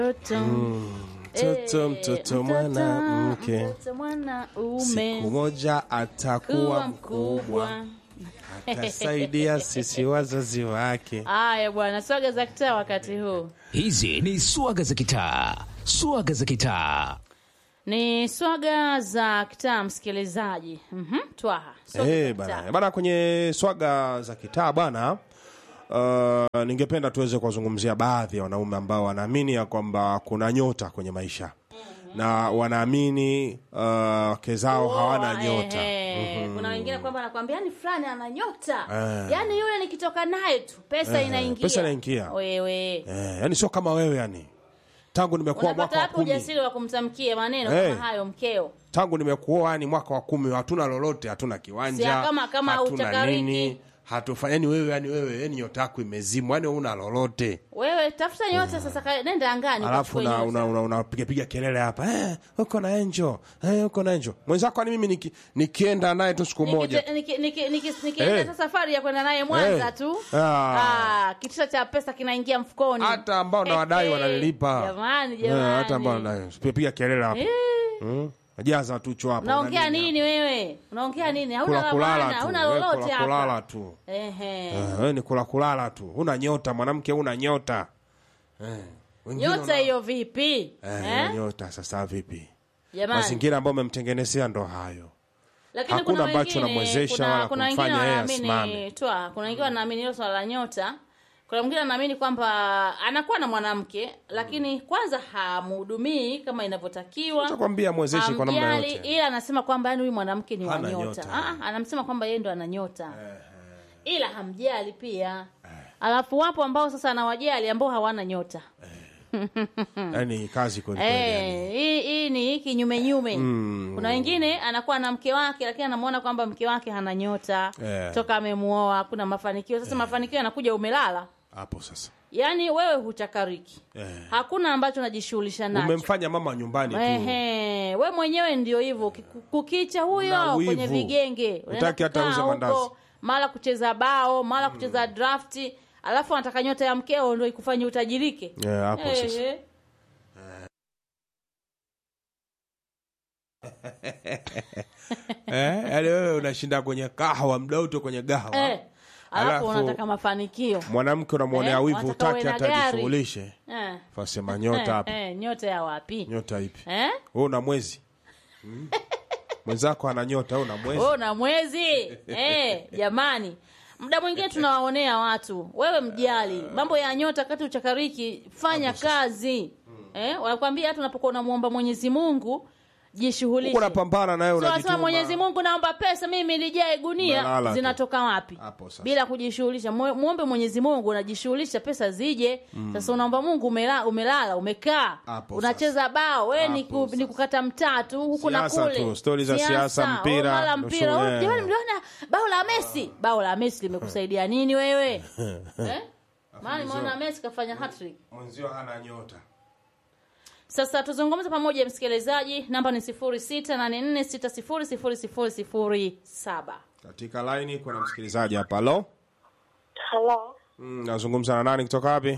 Mtoto Mtoto, mtoto mwanamke, mtoto mwanaume siku moja atakuwa kuwa mkubwa, mkubwa. atasaidia sisi wazazi wake. Haya bwana, swaga za kitaa wakati huu Hizi ni swaga za kitaa, swaga za kitaa. ni swaga za kitaa, msikilizaji. Mhm, Twaha swaga za Eh, kitaa. bana bana, kwenye swaga za kitaa bana, uh, ningependa tuweze kuwazungumzia baadhi ya wanaume ambao wanaamini ya kwamba kuna nyota kwenye maisha na wanaamini uh, wake zao hawana Oh, nyota. ehe. Kuna wengine kwamba anakwambia yani fulani ana nyota Eh. yani yule nikitoka naye tu pesa Eh, inaingia pesa inaingia. wewe Eh, yani sio kama wewe yani. Tangu nimekuwa unapata mwaka wa hapo kumi, ujasiri wa kumtamkia maneno Eh. kama hayo mkeo tangu nimekuoa yani mwaka wa kumi, hatuna lolote, hatuna kiwanja, Sia kama- kama hatuna huchakariki. nini, hatufanya yani wewe yani wewe yani nyota yako imezimwa, yani una lolote wewe tafuta nyota sasa ka- nenda angani alafu ukachukue una, nyota. una, una, unapiga piga kelele hapa eh, uko na enjo eh, uko na enjo mwenzako. Ani mimi niki, nikienda naye tu siku moja Nikite- niki- niki- niki- nikienda Eh. ta safari ya kwenda naye Mwanza Eh. tu Ah. Ah, kitisho cha pesa kinaingia mfukoni hata ambao na wadai Eh, wananilipa jamani Eh, jamani hata ambao wanadai piga piga kelele hapa Eh. mm. jaza tu cho hapo unaongea una nini wewe unaongea nini hauna kula la kulala maana tu hauna wewe lolote kula hapa kulala tu Ehe. Eh, wewe ni kula kulala tu una nyota mwanamke una nyota eh. wengine nyota wana- hiyo vipi eh, Eh? hiyo nyota sasa vipi jamani mazingira ambayo umemtengenezea ndo hayo lakini hakuna kuna ambacho wengine- unamwezesha kuna- wala kuna wengine kumfanya yeye wanaamini asimame. twa kuna wengine wanaamini hilo swala la nyota kuna mwingine anaamini kwamba anakuwa na mwanamke lakini kwanza hamhudumii kama inavyotakiwa Nakwambia mwezeshi kwa namna hamjali, yote. ila anasema kwamba yani huyu mwanamke ni wa Hana nyota nyota. Ah, anamsema kwamba yeye ndo ana nyota ila hamjali pia alafu wapo ambao sasa anawajali ambao hawana nyota yani kazi kweli kweli yani. Eh, hii hii ni kinyume nyume. Mm. Kuna wengine anakuwa na mke wake lakini anamuona kwamba mke wake hana nyota Eh. toka amemuoa, hakuna mafanikio. Sasa mafanikio yanakuja umelala, hapo sasa yaani wewe huchakariki, eh. hakuna ambacho unajishughulisha nacho. umemfanya mama nyumbani tu Ehe, we mwenyewe ndio hivyo, Kiku- kukicha Na huyo wivu. kwenye vigenge, unaenda Hutaki hata kukaa uze huko, mandazi. mara kucheza bao, mara kucheza drafti, alafu anataka nyota ya mkeo ndio ikufanye utajirike. Eh, hapo sasa Ehe. eh, yani wewe unashinda kwenye kahawa mdauto kwenye gahawa Eh, alafu Alafu- unataka mafanikio mwanamke unamwonea Eh, wivu unataka utaki uwe na hata gari. ajishughulishe eh. fasema nyota hapa eh, eh, nyota ya wapi nyota ipi eh? wewe una mwezi Hmm? mwenzako ana nyota wewe una mwezi oh, na mwezi eh, jamani muda mwingine tunawaonea watu wewe mjali mambo ya nyota kati uchakariki fanya kazi eh, wanakwambia hata unapokuwa unamwomba mwenyezi mungu jishughulishe huko unapambana naye So, wanasema unajituma Mwenyezi Mungu naomba pesa mimi lijae gunia Unalala tu. zinatoka wapi Hapo sasa. bila kujishughulisha Mwe- muombe Mwenyezi Mungu unajishughulisha pesa zije sasa unaomba Mungu umela, umelala umekaa Hapo unacheza bao we ni, Hapo ku, ni kukata mtatu huku na Siasa kule tu, stori za siasa, mpira, oh, mara ndo mpira shughuli, oh, eh. jamani mliona bao la Messi bao la Messi limekusaidia nini wewe eh? maana nimeona Messi kafanya hat-trick mwenzio hana nyota sasa tuzungumze pamoja msikilizaji, namba ni sifuri sita nane nne sita sifuri sifuri sifuri sifuri saba. katika laini kuna msikilizaji hapa halo Halo, mm, nazungumza na nani kutoka wapi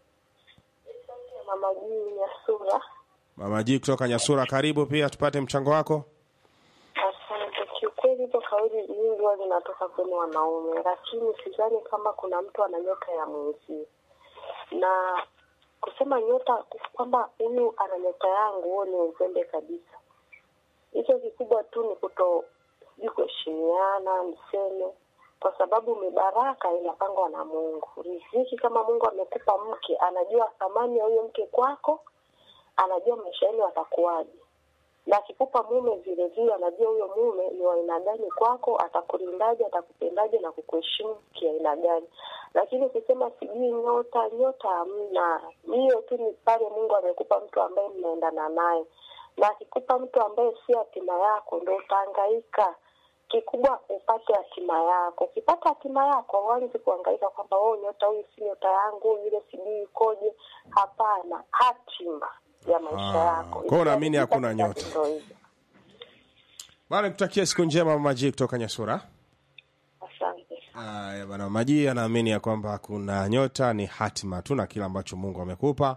mama juu ya sura. mama ji kutoka nyasura karibu pia tupate mchango wako Asante. Kiukweli hizo kauli nyingi huwa zinatoka kwenu wanaume, lakini sidhani kama kuna mtu ana nyota ya mwenzie, na kusema nyota kwamba huyu ana nyota yangu, huo ni uzembe kabisa. Hicho kikubwa tu ni kuto sijui kuheshimiana, niseme kwa sababu mibaraka inapangwa na Mungu. Riziki kama Mungu amekupa mke, anajua thamani ya huyo mke kwako, anajua maisha yenu atakuwaje na akikupa mume vile vile anajua huyo mume ni wa aina gani kwako, atakulindaje, atakupendaje na kukuheshimu kiaina gani. Lakini ukisema sijui nyota, nyota hamna. Hiyo tu ni pale Mungu amekupa mtu ambaye mnaendana naye, na akikupa mtu ambaye si hatima yako, ndo utahangaika. Kikubwa upate hatima yako. Ukipata hatima yako, huanzi kuhangaika kwamba oh, nyota huyu si nyota yangu, yule sijui ikoje. Hapana, hatima ya maisha Ah, yako. kwa hiyo unaamini Ikiharibika, hakuna basi nyota? ndo hivyo. bana kutakia siku njema mama ji kutoka nyasura Asante. Aya bana, Maji anaamini ya kwamba kuna nyota ni hatima tu na kile ambacho Mungu amekupa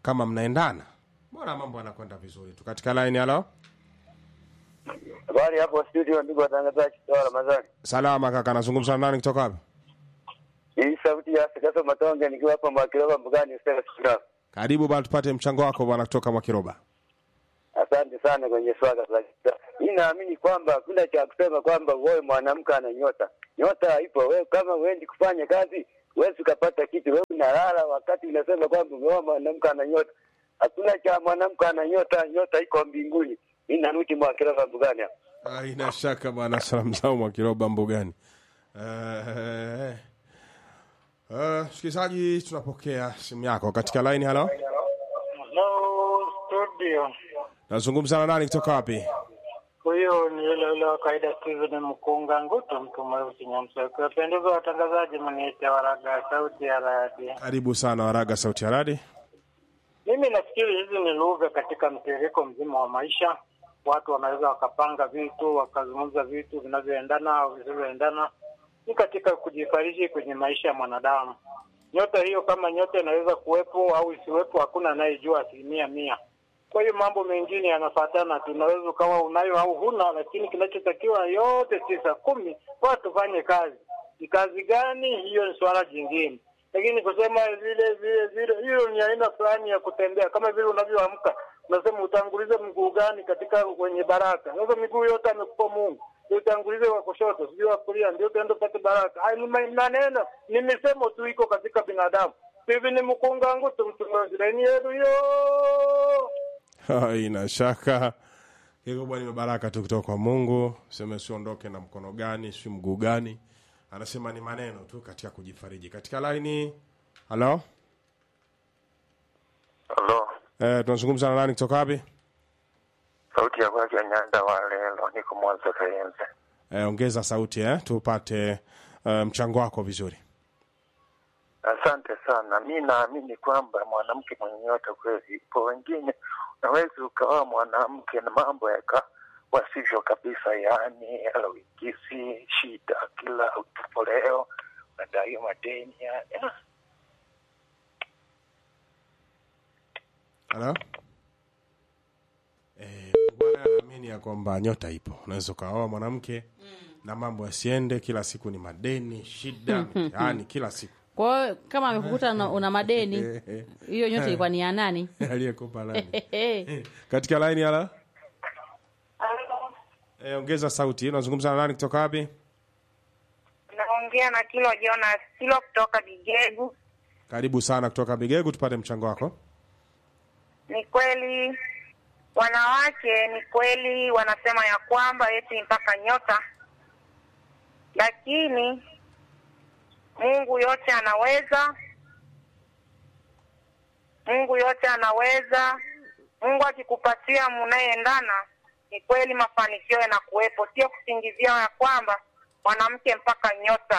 kama mnaendana mbona mambo yanakwenda vizuri tu katika line halo Habari hapo studio, ndugu watangazaji, sawa Ramadhani. salama kaka nazungumza na nani kutoka wapi Hii sauti ya Sikaso Matonge nikiwa hapa Mwakiroba Mbugani Stella Sura. karibu bwana tupate mchango wako bwana kutoka mwakiroba Asante sana kwenye swala la kita. Mimi naamini kwamba hakuna cha kusema kwamba wewe mwanamke ana nyota. Nyota ipo. Wewe kama uendi kufanya kazi, huwezi ukapata kitu. Wewe unalala wakati unasema kwamba wewe mwanamke ana nyota. Hakuna cha mwanamke ana nyota, nyota iko mbinguni. Mimi narudi Mwakiroba Mbugani hapa. haina shaka bwana salamu zao mwakiroba mbugani Eh, eh, msikilizaji tunapokea simu yako katika line halo Hello studio. nazungumza na nani kutoka wapi Huyo ni yule yule wa kawaida Steven Mkunga Nguto, mtu mweusi Nyamsa. Kuwapendeza watangazaji, mniite Waraga, sauti ya radi. karibu sana waraga sauti ya radi Mimi nafikiri hizi ni lugha katika mtiririko mzima wa maisha. Watu wanaweza wakapanga vitu, wakazungumza vitu vinavyoendana au visivyoendana, ni katika kujifariji kwenye maisha ya mwanadamu. Nyota hiyo kama nyota inaweza kuwepo au isiwepo, hakuna anayejua asilimia mia. Kwa hiyo mambo mengine yanafuatana tu, unaweza ukawa unayo au huna, lakini kinachotakiwa yote tisa kumi, watu fanye kazi. Ni kazi gani hiyo? Ni swala jingine, lakini kusema vile vile vile, hiyo ni aina fulani ya kutembea, kama vile unavyoamka unasema utangulize mguu gani katika kwenye baraka. Sasa miguu yote amekupa Mungu, ndio utangulize wa kushoto, sijui wa kulia, ndio utaenda upate baraka. Haya ni ma- maneno, ni misemo tu iko katika binadamu. Hivi ni mkunga ngutu mtu mmoja, ni yetu yo haina shaka kikubwa ni baraka tu kutoka kwa mungu seme siondoke na mkono gani si mguu gani anasema ni maneno tu katika kujifariji katika laini halo Hello. eh, tunazungumza na nani kutoka wapi Sauti ya kwake Nyanda wa lelo, niko Mwanza Kayenze. eh, ongeza sauti eh, tupate eh, mchango wako vizuri Asante sana. Mi naamini kwamba mwanamke mwenye nyota kweli ipo. Wengine unaweza ukawa mwanamke na mambo yaka wasivyo kabisa, yaani alawikisi shida kila utupo leo unadaiwa madeni yani. ah. halo eh, bwana anaamini ya kwamba nyota ipo unaweza ukaoa mwanamke na mambo yasiende kila siku ni madeni shida mtihani kila siku kwa hiyo kama amekukuta una, una madeni hiyo nyote ilikuwa ni ya nani aliyekupa nani katika laini ala eh, ongeza sauti unazungumza na nani kutoka wapi Naongea na Kilo Jonas Kilo kutoka Bigegu. karibu sana kutoka bigegu tupate mchango wako Ni kweli wanawake, ni kweli wanasema ya kwamba eti mpaka nyota, lakini Mungu yote anaweza. Mungu yote anaweza. Mungu akikupatia mnayeendana, ni kweli mafanikio yanakuwepo, sio kusingizia ya kwamba mwanamke mpaka nyota.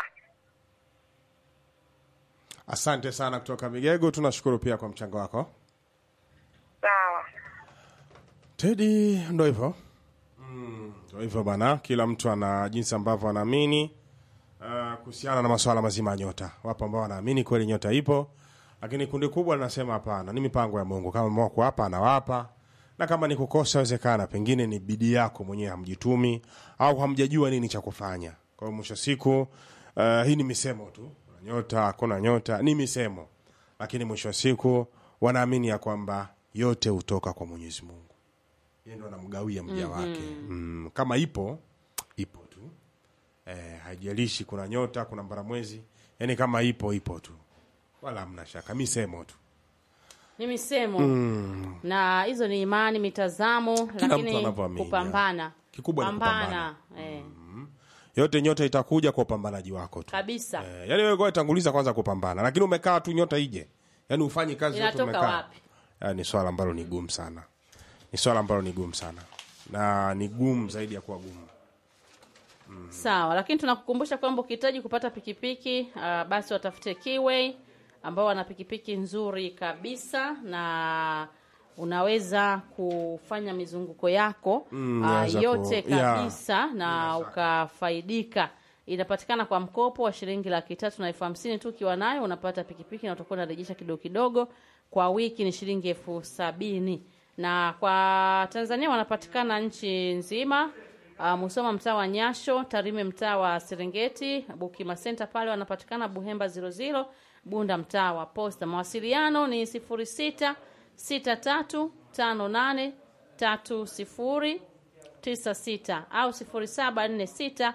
asante sana kutoka bigegu tunashukuru pia kwa mchango wako Sawa. tedi ndo hivyo Mm, ndo hivyo bana kila mtu ana jinsi ambavyo anaamini uh, kuhusiana na masuala mazima ya nyota wapo ambao wanaamini kweli nyota ipo lakini kundi kubwa linasema hapana ni mipango ya mungu kama ameamua kuwapa anawapa na kama ni kukosa wezekana pengine ni bidii yako mwenyewe hamjitumi au hamjajua nini cha kufanya kwa hiyo mwisho wa siku uh, hii ni misemo tu Kuna nyota hakuna nyota ni misemo lakini mwisho wa siku wanaamini ya kwamba yote hutoka kwa mwenyezi mungu yeye ndo anamgawia mja wake mm, kama ipo ipo tu eh, haijalishi kuna nyota kuna mbaramwezi yani kama ipo ipo tu wala hamna shaka misemo tu ni misemo na hizo ni imani mitazamo mtu lakini anavyoamini, kupambana Kikubwa ni pambana eh, yote nyota itakuja kwa upambanaji wako tu kabisa eh, yani wewe kwa tanguliza kwanza kupambana lakini umekaa tu nyota ije yani ufanyi kazi yote inatoka umekaa wapi Ah, ni swala ambalo ni gumu sana ni swala ambalo ni gumu sana na ni gumu zaidi ya kuwa gumu sawa lakini tunakukumbusha kwamba ukihitaji kupata pikipiki uh, basi watafute Keyway ambao wana pikipiki nzuri kabisa na unaweza kufanya mizunguko yako Mm, uh, unaweza yote ku- yeah. kabisa na ukafaidika inapatikana kwa mkopo wa shilingi laki tatu na elfu hamsini tu ukiwa nayo unapata pikipiki na utakuwa unarejesha kidogo kidogo kwa wiki ni shilingi elfu sabini na kwa Tanzania wanapatikana nchi nzima. Uh, Musoma mtaa wa Nyasho, Tarime mtaa wa Serengeti, Bukima Center pale wanapatikana Buhemba 00, Bunda mtaa wa Posta. Mawasiliano ni 06 63 58 30 96 au 0746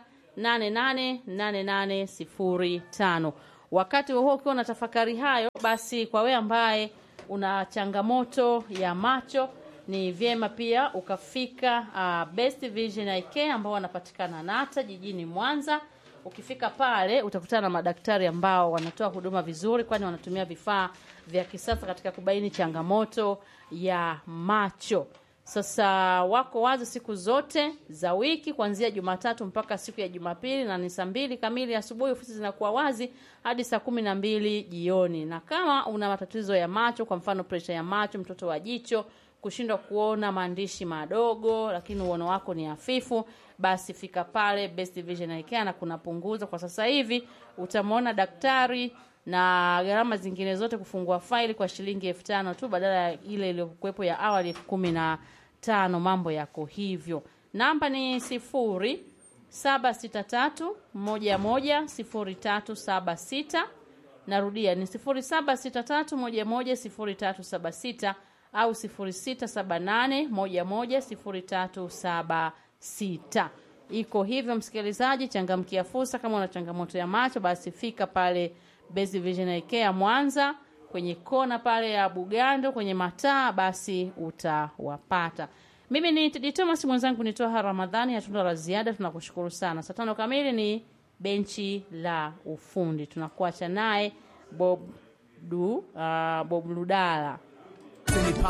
888805. Wakati huo ukiwa na tafakari hayo, basi kwa wewe ambaye una changamoto ya macho ni vyema pia ukafika uh, Best Vision Eye Care ambao wanapatikana Nata jijini Mwanza. Ukifika pale utakutana na madaktari ambao wanatoa huduma vizuri, kwani wanatumia vifaa vya kisasa katika kubaini changamoto ya macho. Sasa wako wazi siku zote za wiki kuanzia Jumatatu mpaka siku ya Jumapili, na ni saa mbili kamili asubuhi. Ofisi zinakuwa wazi hadi saa kumi na mbili jioni. Na kama una matatizo ya macho, kwa mfano presha ya macho, mtoto wa jicho, kushindwa kuona maandishi madogo, lakini uono wako ni hafifu, basi fika pale Best Vision Eye Care na kuna punguzo kwa sasa hivi. Utamwona daktari na gharama zingine zote kufungua faili kwa shilingi elfu tano tu badala ya ile iliyokuwepo ya awali elfu kumi na tano. Mambo yako hivyo. Namba ni sifuri saba sita tatu moja moja sifuri tatu saba sita. Narudia ni sifuri saba sita tatu moja moja sifuri tatu saba sita au sifuri sita saba nane moja moja sifuri tatu saba sita. Iko hivyo, msikilizaji, changamkia fursa. Kama una changamoto ya macho, basi fika pale Best Vision Eye Care Mwanza kwenye kona pale ya Bugando kwenye mataa, basi utawapata. Mimi ni Tidi Thomas, mwenzangu ni Toha Ramadhani. Hatuna la ziada, tunakushukuru sana. Saa tano kamili ni benchi la ufundi, tunakuacha naye Bob du, uh, Bob Ludala.